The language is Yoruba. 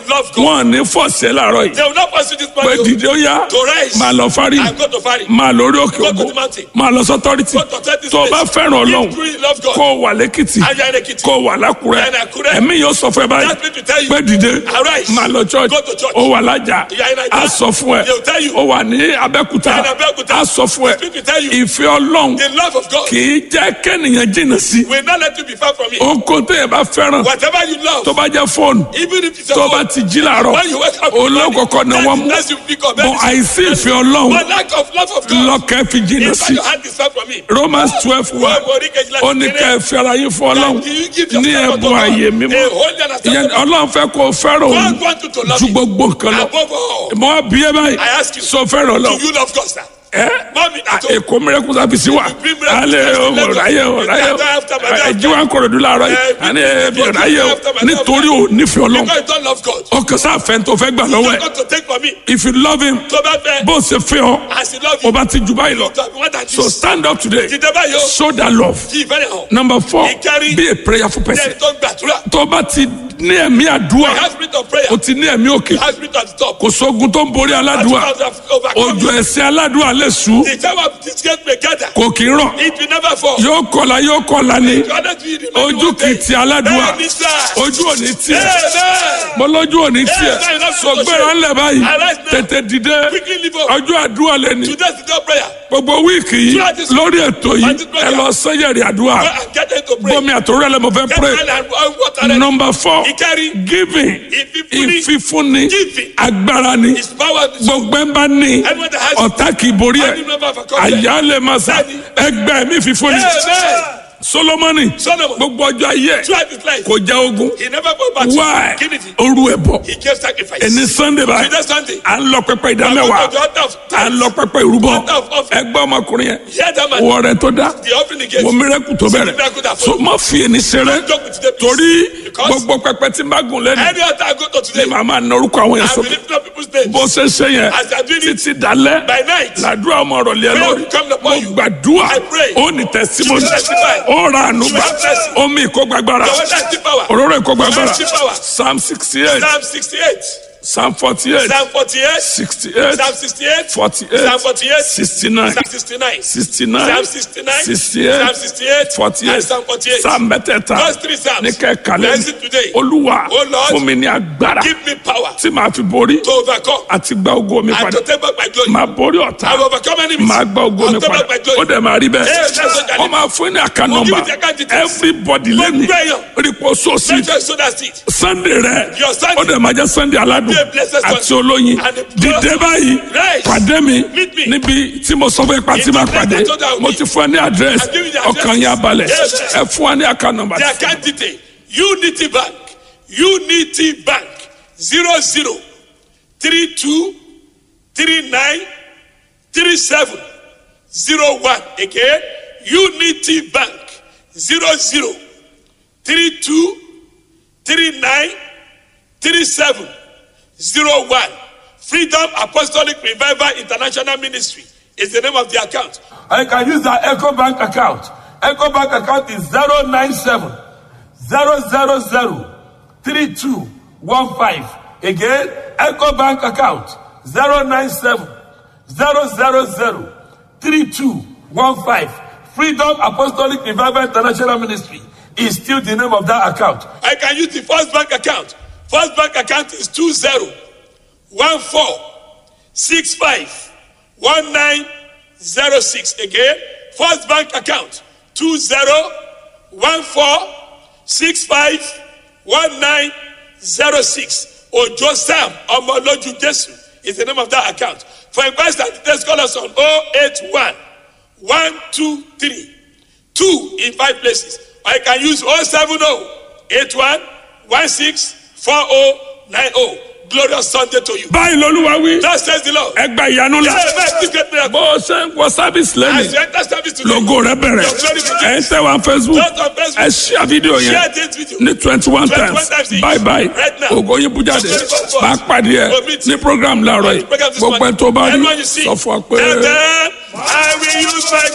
love God. wọn ní fọ̀ọ̀sẹ̀ láàárọ̀ yìí They will not pursue this pé man. dìde ó yá To rise. máa lọ fárí And go to Fari. máa lórí òkè Go to ògo the mountain. máa lọ sọ́tọ́rìtì Go to authority tó o bá place. fẹ́ràn ọlọ́run If you really love God. kó o wà lẹ́kìtì And you are in Ekiti. kó o wà lákùrẹ́ And Àkúrẹ́. ẹ̀mí yóò sọ fún ẹ báyìí That means to tell you. pé dìde Arise. máa lọ church Go to church. ó wà lájà You are in Naija. á sọ fún ẹ They will tell you. ó wà ní abẹ́kúta You are in Abẹ́òkúta. á sọ fún ẹ They will tell you. ìfẹ́ ọlọ́run The love of God kì í jẹ́ kẹ́nìyàn jìnnà sí will not let you be far from it. ohun tó yẹ bá fẹ́ràn Whatever you love, tó bá jẹ́ fóònù even if it's a tó bá phone, ti jí làárọ̀ when you wake up, in the morning, olókòkò ni that wọ́n is- mú that's you pick up. bọ́ àìsí ìfẹ́ ọlọ́run But lack of love of God, lọ́kẹ́ fi jìnnà in fact, sí your hand is far from me. Romans twelve wa Wọ́n borí kejìlá ó ní ká ẹ fẹ́ ara yín fún ọlọ́run Do you give ní yourself ẹ̀bùn to God? ààyè mímọ́ A holy and ìyẹn acceptable. ọlọ́run fẹ́ kó o fẹ́ràn òun God wants you to love ju him. gbogbo nǹkan lọ Above all, mọ bí ẹ báyìí I ask you, sọ fẹ́ràn do ọlọ́run you love God, sir? ẹ Mommy, at home. èkó mìíràn sábìsì wa bring miracle alẹ́ service to ọmọ Lagos. ráyè ọ ráyè You can't after my ọ dad. ẹjí wa ń kọ̀rọ̀ dúró àárọ̀ yìí Eh, àní you- ẹbí you ráyè ọ can't after my dad. nítorí ò nífẹ̀ẹ́ ọlọ́run Because you don't love God. ọkàn sáfẹ́ tó fẹ́ gbà You lọ́wọ́ don't ẹ̀ want to take from me. if you love him Tó bá fẹ́, bó ṣe fẹ́ ọ as he love ó you, bá ti jù báyìí lọ to have more than so this. stand up today Dìde báyìí o, show that love kí ìfẹ́ rẹ̀ hàn. number four Ìkárí. be a prayerful person Jẹ́ tó ń gbàdúrà. tó bá ti ní ẹ̀mí àdúrà Have spirit of prayer. o ti ní ẹ̀mí òkè Have spirit of stop. kò sógun tó ń borí aládùúà òjò ẹ̀sìn aládùúà lè sùn The time of this gate may gather. kò kì í rọ̀ It will never fall. yóò kọlà yóò kọlà ni You are not doing it. ojú kì í ti aládùúà Bẹ́ẹ̀ni sá. ojú ò ní tiẹ̀ Amen. mo lójú ò ní tiẹ̀ Amen. sọ gbéra ńlẹ̀ báyìí Arise now. tètè dìde Quickly leave up. ọjọ́ àdúrà lẹ́ni Today's the day of prayer. gbogbo wíìkì yìí Throughout this- lórí ètò yìí Throughout this prayer. ẹ lọ sẹ́yẹ̀rì àdúrà Go and get into pray. bọ́mi àtòrò ẹ̀ lẹ́mọ̀ fẹ́ Get pray oil and and water ready. number four Ìkárí. giving Ìfífúnni. ìfífúnni Giving. agbára ni His power is gbogbo ẹ̀ bá ní Anyone that has ọ̀tá kì í borí ẹ̀ Any member of a company. àyà lè máa sà ẹgbẹ́ mi fífúnni Amen. solomoni Solomon. gbogbo ọjọ́ ayé ẹ̀ Throughout his life. kò já ogun He never go back why to Kennedy. oru ẹ̀ bọ̀ He gave sacrifice. ẹni sunday báyìí Today Sunday. à ń lọ pẹpẹ I go ìdámẹ́wàá to the altar of à ń tithes. lọ pẹpẹ ìrúbọ Altar of offering. ẹgbẹ́ ọmọkùnrin yẹn Hear that man. wọ rẹ tó dá The offering he gave. wọ mírẹ́kù tó bẹ̀rẹ̀ miracle that so má fi ẹni ṣeré Joke with the torí Because gbogbo pẹpẹ tí n bá gùn lẹ́nu any altar I go to ni today. màá máa na orúkọ àwọn yẹn I will sókè lift up people's names. bó ṣe ṣe yẹn As I do it títí dalẹ́ by night. làdúrà ọmọ ọ̀rọ̀ lé Prayer lórí will come mo upon you. gbàdúrà I pray. ó ní tẹsímọ́nì You will testify. ó ra ànúgbà You will testify. omi ìkógbàgbára Your water is power. òróró ìkógbàgbára Your power. psalm sixty eight Psalm 68. psalm forty eight Psalm 48. sixty eight Psalm 68. forty Psalm eight 48. sixty nine Psalm 69. sixty nine Psalm 69. sixty Psalm eight 68. forty And eight Psalm 48. psalm mẹ́tẹ̀ẹ̀ta Those three Psalms. ní kẹ́kàlẹ́ Bless it today. olúwa Oh Lord. fún mi ní agbára Give me power tí màá fi borí to overcome àti gba ogo mi and padà to take back my glory. máa borí ọ̀tá I will overcome enemies. máa gba ogo mi I'll take padà back my ó glory. dẹ̀ máa rí bẹ́ẹ̀ Yes, that's what I wọ́n máa fún ní àká We'll nọ́mbà give you the account details. everybody lẹ́nu Gbogbo èèyàn. rípo sóòsì Make sure you sow that seed. sunday rẹ Your Sunday. ó dẹ̀ máa jẹ́ sunday aládùn Be a blessed àti Sunday. olóyin And a dìde báyìí Right. pàdé mi Meet me. níbi tí mo sọ fún ipa tí In máa the place pàdé I told you I would mo meet. ti fún ẹ ní àdírẹ́sì I've given you the ọkàn address. yẹn abalẹ̀ Yes. ẹ fún wa ní àká nọ́mbà The account detail. Unity Bank. Unity Bank. Zero zero three two three nine three seven zero one. Again. Unity Bank. Zero zero three two three nine three seven zero one. Freedom Apostolic Revival International Ministry is the name of the account. I can use the Echo Bank account. Echo Bank account is 097 000 3215. Again, Echo Bank account 097 000 3215. Freedom Apostolic Revival International Ministry is still the name of that account. I can use the First Bank account. First Bank account is 20 14 65 1906. Again, First Bank account 20 14 65 1906. Ojo Sam Omoloju Jesu is the name of that account. For inquiries and details, call us on 081 123 2 in five places. Or you can use 070 81 16 4090. Glorious Sunday to you. báyìí lolúwa wí That says the Lord. ẹ gba ìyanu la Hey, man, this great miracle. bó o ṣe ń wọ sábìsì lẹ́nu As you enter service today, logo rẹ bẹ̀rẹ̀ Your glory begins. ẹ ń tẹ̀ wá facebook Just on Facebook. ẹ ṣíà fídíò yẹn share this video. ní twenty one 21 times times each. bye bye Right now. ògo yín bú jáde Your glory goes forth. máa pàdé ẹ We'll meet ní you. program láàárọ̀ yìí Program this gbogbo ẹ morning. tó bá rí Everyone you see. sọ fún wa pé. And then I will use my